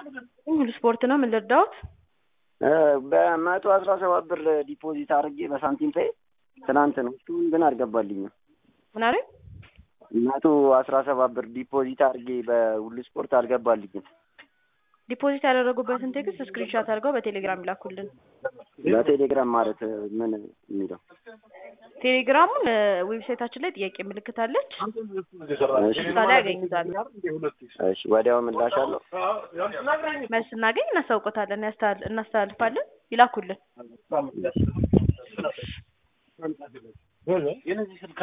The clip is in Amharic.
ሁሉ ስፖርት ነው። ምን ልርዳዎት? በመቶ አስራ ሰባት ብር ዲፖዚት አድርጌ በሳንቲም ፔይ ትናንት ነው። እሱን ግን አልገባልኝም። ምን አለኝ? መቶ አስራ ሰባት ብር ዲፖዚት አድርጌ በሁሉ ስፖርት አልገባልኝም። ዲፖዚት ያደረጉበትን ቴክስት ስክሪንሻት አድርገው በቴሌግራም ይላኩልን። በቴሌግራም ማለት ምን የሚለው ቴሌግራሙን ዌብሳይታችን ላይ ጥያቄ ምልክት አለች። እዛ ላይ ያገኙታል። እሺ፣ ወዲያው ምላሽ አለው። መልስ ስናገኝ እናሳውቆታለን፣ ያስተላል- እናስተላልፋለን። ይላኩልን።